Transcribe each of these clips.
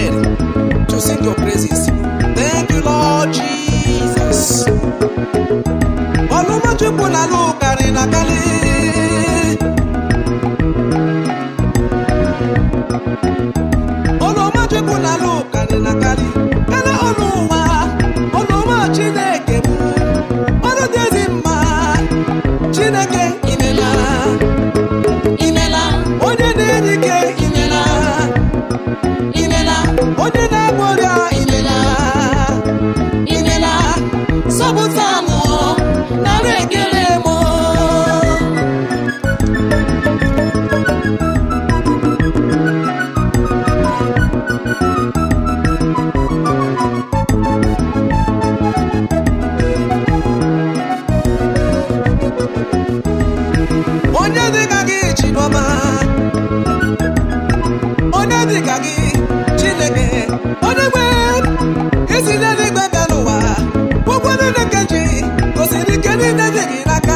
word to sing your praises. Thank you, Lord Jesus. Ọlụmọchukwu na alụ karị na karị. Ọlụmọchukwu na alụ karị na karị. Kele ọnụ ụwa, ọnụma Chineke bụ ọrụ dị ezi mma. Chineke imela, imela, onye na-enye ike imela, imela, onye na-agwọ ọrịa imela, imela, zọpụta mụ, nara ekele mụ. onye dịka gị Chioma onye dịka gị Chineke onye nwe isi n'eluigwe bịa n'ụwa ụgwọ niile nke ji gosiri ike niile dị gị n'aka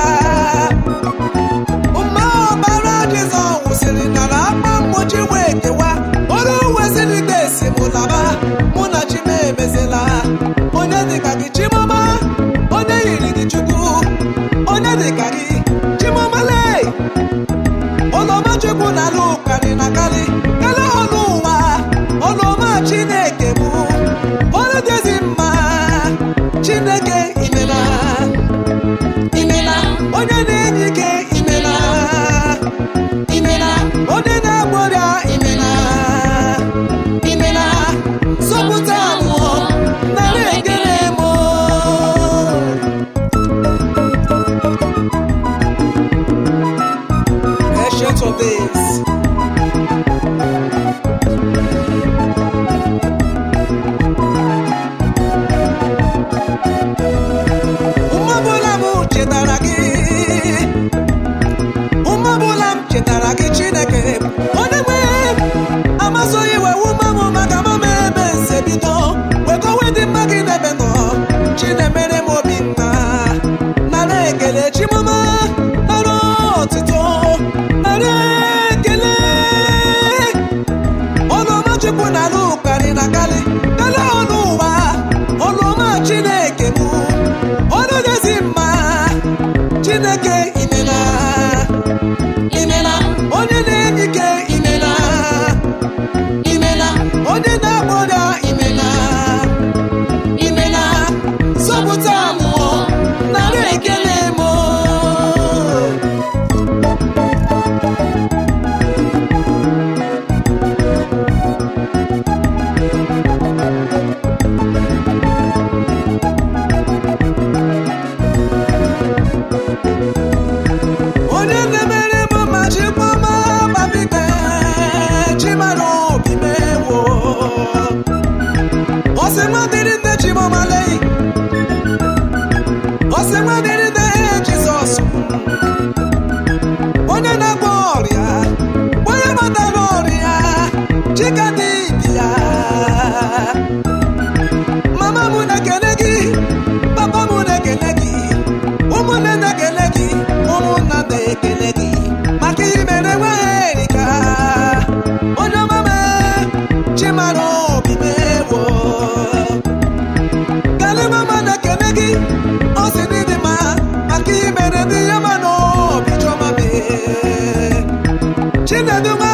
mma ọbara Jizọs wụsịrị n'ala akpa mgbochi wee kewa ọrụ uwe siri ike si mụ laba mụ na chi m emezela onye dịka gị Chioma onye yiri gị Chukwu onye dịka gị Chioma lee ọlọma chukwu na alụ karị na karị kele ọnụ ụwa ọlọma chineke bụ ọrụ dịzi mma chineke imela imela onye na-enye ike imela imela onye na-agwọ ọrịa imela imela zọpụta mụọ nara ekele mụ Ancient of days. Ụmụ ọbụla m chetara gị ụmụ ọbụla m chetara gị Chineke onye nwe amasoghị iwe ume m maka mama ebe nse bido wekọwe dị mma gị n'ebe nọ Chinemere m obi mma nara ekele Chimama nara ọtụtụ nara ekele ọlụọma Chukwu na alụ karị na karị kele ọnụ ụwa ọlụọma Chineke bụ ọrụ dịzi mma Chineke imela imela onye na-enye ike imela imela onye na-agba ọrịa imela imela zọpụta mụọ nara ekele mụ onye na-emere m ma chikwama babike chimara obi mewo ọsị nwa dịrị nne chimọmalei ọsị nwa dịrị nne jizọs onye na-agwọ ọrịa onye matara ọrịa chika dị ya mama m na-ekele gị papa m na-ekele gị ụmụnne na-ekele gị ụmụnna na-ekele gị maka imere nweerika onye ọma m chimara obi mewo kele mama na-ekele gị ọ sị dị dị mma maka imere dị ya ma na obi chọma mee chinedu nwa